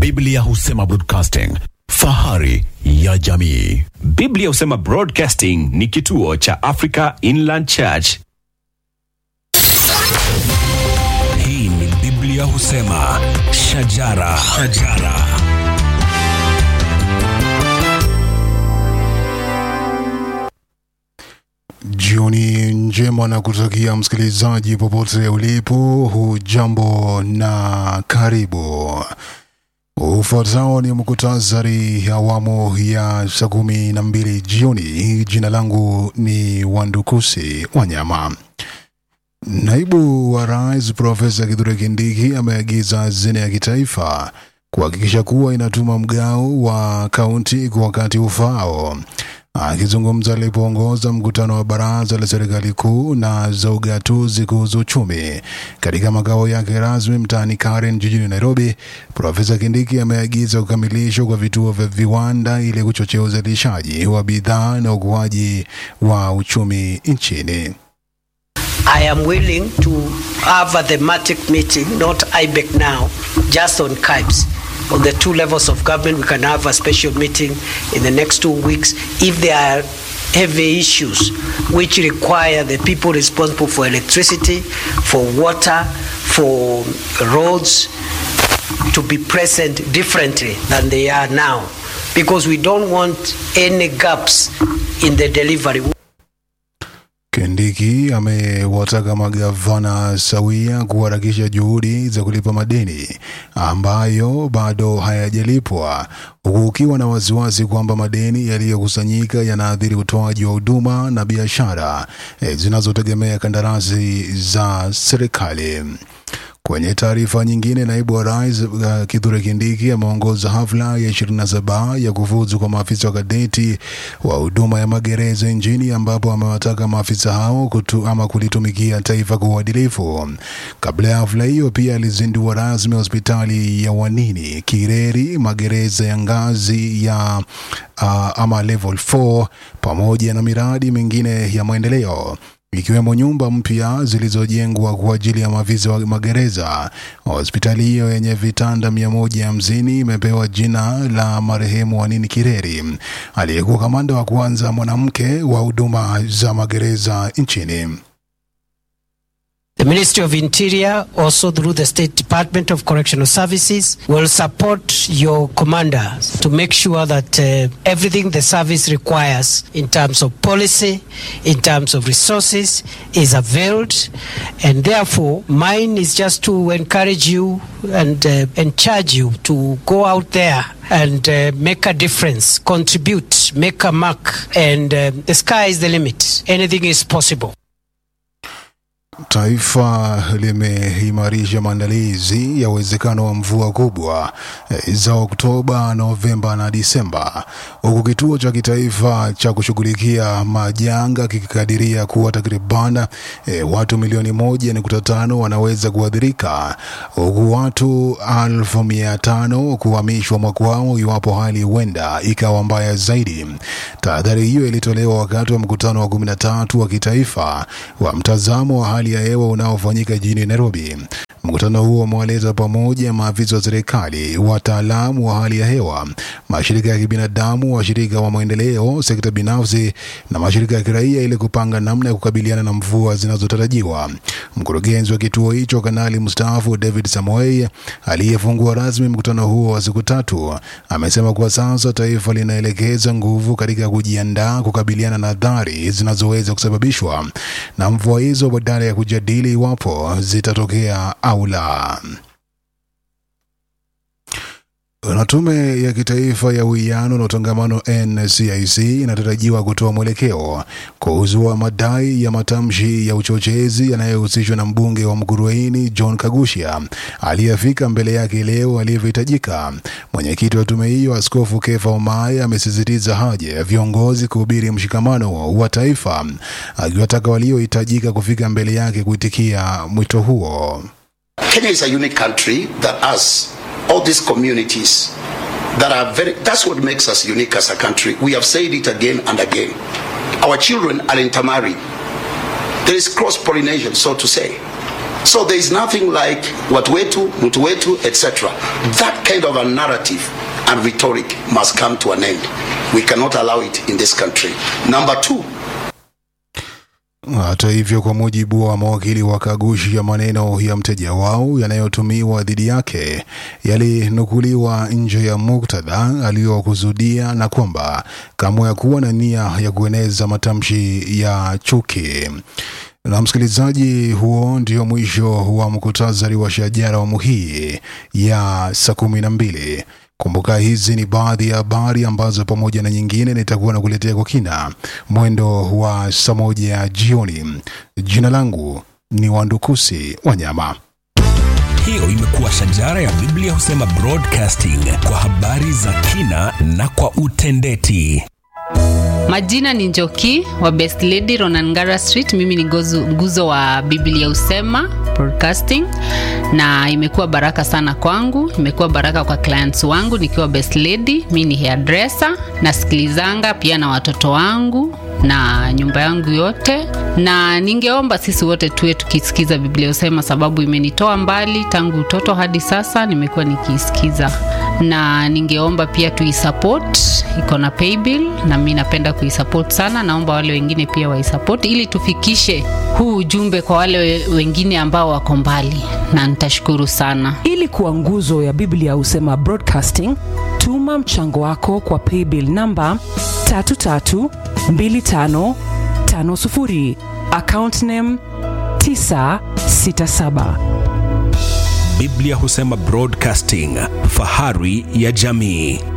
Biblia husema broadcasting, fahari ya jamii. Biblia husema Broadcasting ni kituo cha Africa Inland Church. Hii ni Biblia husema shajara, shajara. Jioni njema na kutakia msikilizaji popote ulipo, hujambo na karibu. Ufuatao ni mkutasari awamu ya saa kumi na mbili jioni. Jina langu ni Wandukusi Wanyama. Naibu wa Rais Profesa Kithure Kindiki ameagiza hazina ya kitaifa kuhakikisha kuwa inatuma mgao wa kaunti kwa wakati ufaao. Akizungumza alipoongoza mkutano wa baraza la serikali kuu na za ugatuzi kuhusu uchumi katika makao yake rasmi mtaani Karen jijini Nairobi, Profesa Kindiki ameagiza kukamilishwa kwa vituo vya viwanda ili kuchochea uzalishaji wa bidhaa na ukuaji wa uchumi nchini. I am willing to have a thematic meeting, not IBEC now, just on CIBES. On the two levels of government, we can have a special meeting in the next two weeks. If there are heavy issues which require the people responsible for electricity, for water, for roads to be present differently than they are now, because we don't want any gaps in the delivery. Kindiki amewataka magavana sawia kuharakisha juhudi za kulipa madeni ambayo bado hayajalipwa, huku ukiwa na wasiwasi kwamba madeni yaliyokusanyika yanaathiri utoaji wa huduma na biashara eh, zinazotegemea kandarasi za serikali. Kwenye taarifa nyingine, naibu wa rais uh, Kithure Kindiki ameongoza hafla ya 27 ya kufuzu kwa maafisa wa kadeti wa huduma ya magereza nchini, ambapo amewataka maafisa hao kutu, ama kulitumikia taifa kwa uadilifu. Kabla ya hafla hiyo, pia alizindua rasmi hospitali ya Wanini Kireri, magereza ya ngazi ya uh, ama level 4 pamoja na miradi mingine ya maendeleo ikiwemo nyumba mpya zilizojengwa kwa ajili ya maafisa wa magereza. Hospitali hiyo yenye vitanda mia moja hamsini imepewa jina la marehemu Wanini Kireri, aliyekuwa kamanda wa kwanza mwanamke wa huduma za magereza nchini. The Ministry of Interior, also through the State Department of Correctional Services, will support your commanders to make sure that uh, everything the service requires in terms of policy, in terms of resources, is availed. And therefore, mine is just to encourage you and, uh, and charge you to go out there and uh, make a difference, contribute, make a mark, and uh, the sky is the limit. Anything is possible. Taifa limeimarisha maandalizi ya uwezekano wa mvua kubwa eh, za Oktoba, Novemba na Disemba, huku kituo cha kitaifa cha kushughulikia majanga kikikadiria kuwa takriban eh, watu milioni moja nukta tano wanaweza kuathirika, huku watu elfu mia tano kuhamishwa makwao iwapo hali huenda ikawa mbaya zaidi. Tahadhari hiyo ilitolewa wakati wa mkutano wa kumi na tatu wa kitaifa wa mtazamo wa hali ya hewa unaofanyika jijini Nairobi. Mkutano huo umewaleta pamoja maafisa wa serikali, wataalamu wa hali ya hewa, mashirika ya kibinadamu, washirika wa maendeleo, sekta binafsi na mashirika ya kiraia ili kupanga namna ya kukabiliana na mvua zinazotarajiwa. Mkurugenzi wa kituo hicho, kanali mstaafu David Samoei, aliyefungua rasmi mkutano huo wa siku tatu, amesema kwa sasa taifa linaelekeza nguvu katika kujiandaa kukabiliana na athari zinazoweza kusababishwa na mvua hizo badala ya kujadili iwapo zitatokea au la. Na tume ya kitaifa ya uwiano na utangamano NCIC inatarajiwa kutoa mwelekeo kuhusu madai ya matamshi ya uchochezi yanayohusishwa na mbunge wa Mkurueini John Kagusha aliyefika mbele yake leo alivyohitajika. Mwenyekiti wa tume hiyo Askofu Kefa Omae amesisitiza haja ya viongozi kuhubiri mshikamano wa taifa, akiwataka waliohitajika kufika mbele yake kuitikia mwito huo. Kenya is a unique country that has all these communities that are very, that's what makes us unique as a country. We have said it again and again. Our children are intermarried. There is cross pollination, so to say. So there is nothing like watu wetu, mtu wetu, etc. That kind of a narrative and rhetoric must come to an end. We cannot allow it in this country. Number two, Hata hivyo, kwa mujibu wa mawakili wa Kagushi, ya maneno ya mteja wao yanayotumiwa dhidi yake yalinukuliwa nje ya muktadha aliyokusudia na kwamba kamwe hakuwa na nia ya kueneza matamshi ya chuki. Na msikilizaji, huo ndio mwisho wa mkutasari wa shajara awamu hii ya saa kumi na mbili. Kumbuka hizi ni baadhi ya habari ambazo pamoja na nyingine nitakuwa na kuletea kwa kina mwendo wa saa moja ya jioni. Jina langu ni Wandukusi Wanyama. Hiyo imekuwa shajara ya Biblia husema broadcasting kwa habari za kina na kwa utendeti. Majina ni Njoki wa Best Lady Ronangara Street. Mimi ni gozu- nguzo wa Biblia Usema Broadcasting, na imekuwa baraka sana kwangu, imekuwa baraka kwa clients wangu nikiwa Best Lady. Mi ni hairdresser, nasikilizanga pia na watoto wangu na nyumba yangu yote, na ningeomba sisi wote tuwe tukisikiza Biblia Usema, sababu imenitoa mbali tangu utoto hadi sasa, nimekuwa nikiisikiza, na ningeomba pia tuisupport, iko na paybill na mi napenda kuisupport sana. Naomba wale wengine pia waisupport ili tufikishe huu ujumbe kwa wale we- wengine ambao wako mbali, na nitashukuru sana. ili kuwa nguzo ya biblia husema broadcasting tuma mchango wako kwa paybill namba 332550 account name 967 Biblia husema broadcasting, fahari ya jamii.